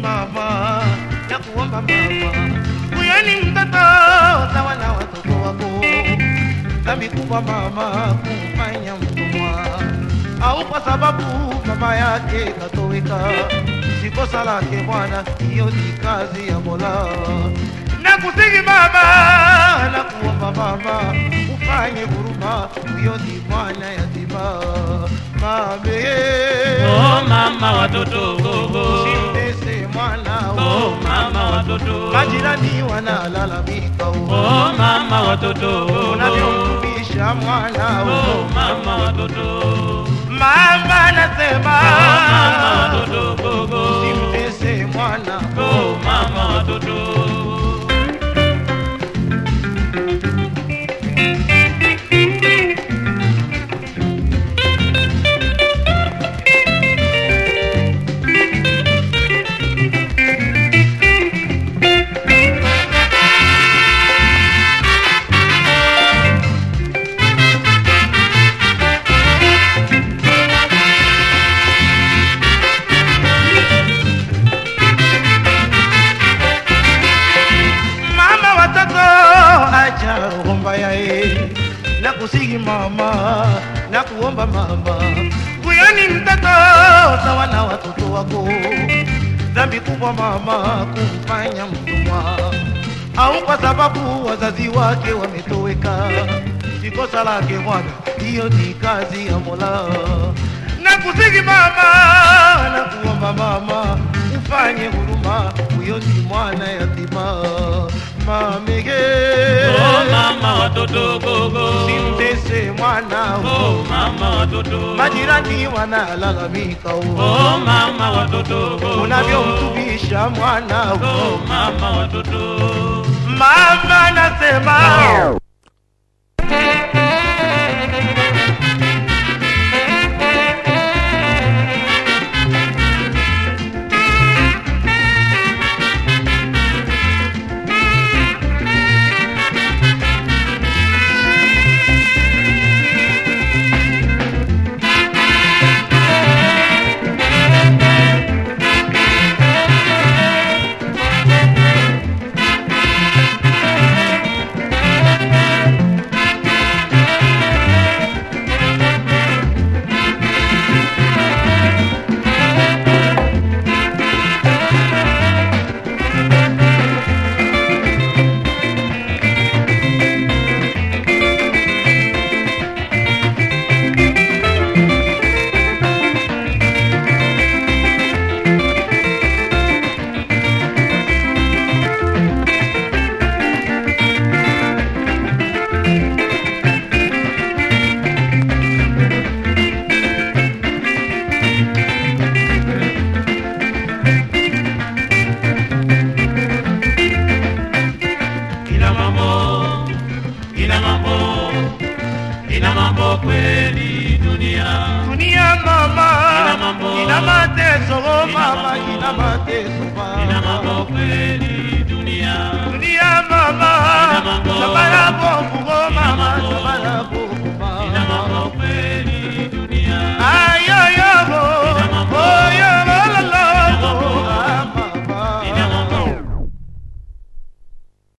mama, na kuomba mama, huyo ni mtoto sawa na watoto wako. Dhambi kubwa mama, kumfanya mtumwa, au kwa sababu mama yake katoweka. Si kosa lake Bwana, hiyo ni kazi ya Mola. Nakusihi mama, na kuomba mama, ufanye huruma, huyo ni mwana yatima. Mame, Oh mama watoto gogo. Simtese mwana Oh mama watoto. majirani wanalalamika Oh mama watoto. unavyomtumisha mwana Oh mama watoto. mama nasema Oh mama watoto gogo. simtese mwana Oh mama watoto. mama watoto acha roho mbaya e na kusihi mama na kuomba mama huyo ni mtoto sawa na watoto wako dhambi kubwa mama kumfanya mtumwa au kwa sababu wazazi wake wametoweka si kosa lake bwana hiyo ni kazi ya mola na kusihi mama na kuomba mama ufanye huruma huyo ni mwana yatima mamege Oh mama watoto gogo. simtese mwana Oh mama watoto. majirani wanalalamika Oh mama watoto gogo. unavyomtumisha mwana Oh mama watoto. mama nasema Ina mambo, ina mambo, ina mambo kweli dunia. dunia mama Ina mambo. ina mateso oh Ina mama mambo. ina mateso Ina mama mambo kweli